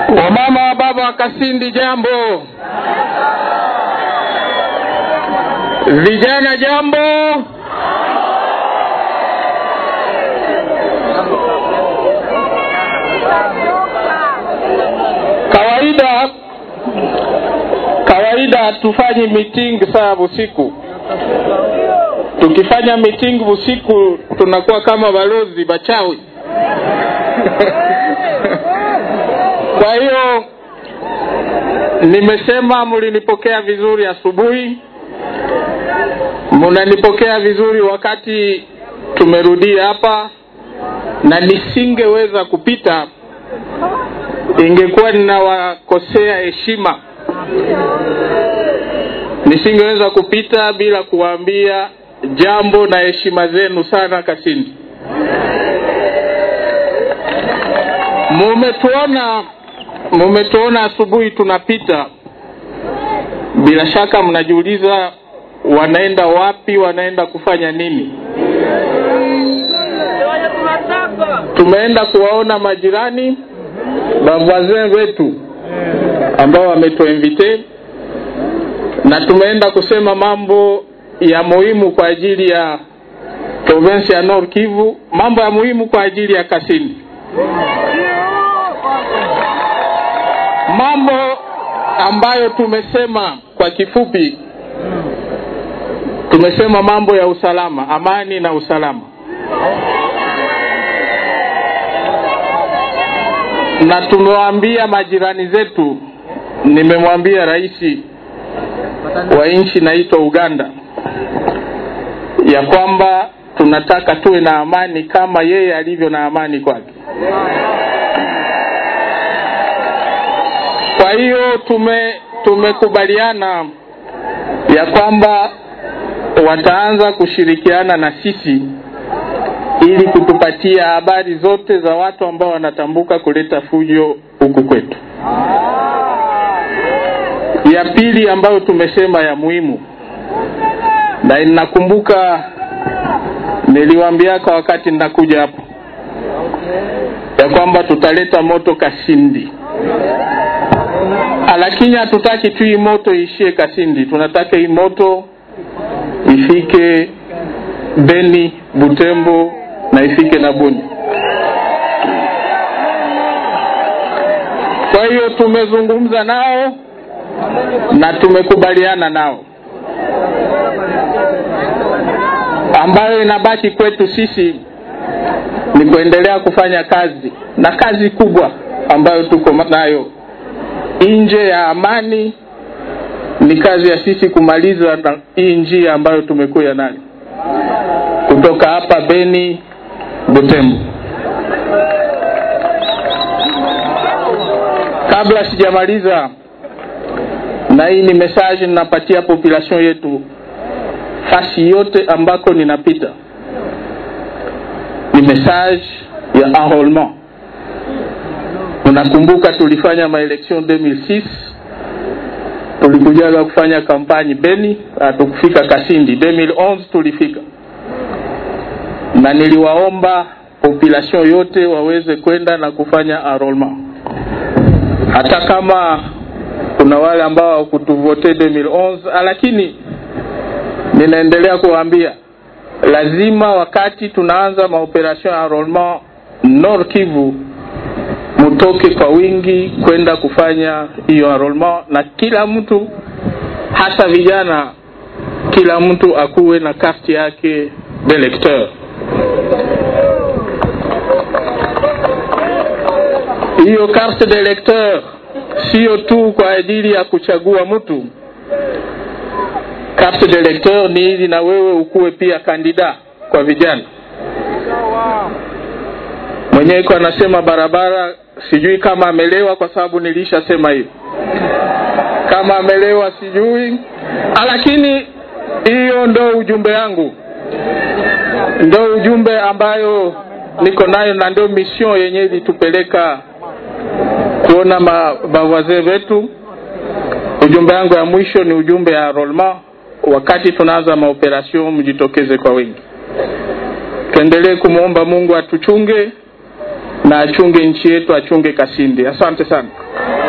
Wamama wa baba wa Kasindi, jambo. Vijana, jambo. Kawaida kawaida tufanyi meeting saa usiku. Tukifanya meeting usiku tunakuwa kama balozi bachawi. Kwa hiyo nimesema mlinipokea vizuri asubuhi, mnanipokea vizuri wakati tumerudia hapa, na nisingeweza kupita, ingekuwa ninawakosea heshima. Nisingeweza kupita bila kuwaambia jambo na heshima zenu sana Kasindi. Mumetuona mumetuona asubuhi tunapita, bila shaka mnajiuliza wanaenda wapi, wanaenda kufanya nini? Tumeenda kuwaona majirani bavwazin wetu ambao wametuinvite, na tumeenda kusema mambo ya muhimu kwa ajili ya province ya Nord Kivu, mambo ya muhimu kwa ajili ya Kasindi. mambo ambayo tumesema kwa kifupi, tumesema mambo ya usalama, amani na usalama, na tumewaambia majirani zetu, nimemwambia rais wa nchi naitwa Uganda ya kwamba tunataka tuwe na amani kama yeye alivyo na amani kwake. Kwa hiyo tume tumekubaliana ya kwamba wataanza kushirikiana na sisi ili kutupatia habari zote za watu ambao wanatambuka kuleta fujo huku kwetu. Ya pili ambayo tumesema ya muhimu, na ninakumbuka niliwaambiaka wakati ninakuja hapo ya kwamba tutaleta moto Kasindi lakini hatutaki tu hii moto iishie Kasindi, tunataka hii moto ifike Beni, Butembo na ifike na Buni. Kwa hiyo tumezungumza nao na tumekubaliana nao, ambayo inabaki kwetu sisi ni kuendelea kufanya kazi na kazi kubwa ambayo tuko nayo nje ya amani ni kazi ya sisi kumaliza na hii njia ambayo tumekuja nayo kutoka hapa Beni Butembo. Kabla sijamaliza, na hii ni message ninapatia population yetu fasi yote ambako ninapita, ni message ya enrolement Unakumbuka tulifanya maelection 2006 tulikujaga kufanya kampani Beni, hatukufika Kasindi. 2011 tulifika, na niliwaomba population yote waweze kwenda na kufanya enrollment, hata kama kuna wale ambao hawakutuvote 2011, lakini ninaendelea kuwaambia lazima wakati tunaanza maoperation ya enrollment Nord Kivu mutoke kwa wingi kwenda kufanya hiyo enrollment, na kila mtu hasa vijana, kila mtu akuwe na kasti yake d'electeur. Hiyo carte d'electeur sio tu kwa ajili ya kuchagua mtu. Carte d'electeur ni ili na wewe ukuwe pia kandida kwa vijana. Mwenyewe iko anasema barabara sijui kama amelewa kwa sababu nilishasema hiyo kama amelewa sijui lakini hiyo ndo ujumbe yangu ndo ujumbe ambayo niko nayo na ndio mission yenye ilitupeleka kuona mabavazee wetu ujumbe yangu ya mwisho ni ujumbe ya enrollment wakati tunaanza maoperation mjitokeze kwa wingi tuendelee kumwomba mungu atuchunge na achunge nchi yetu achunge kasindi asante sana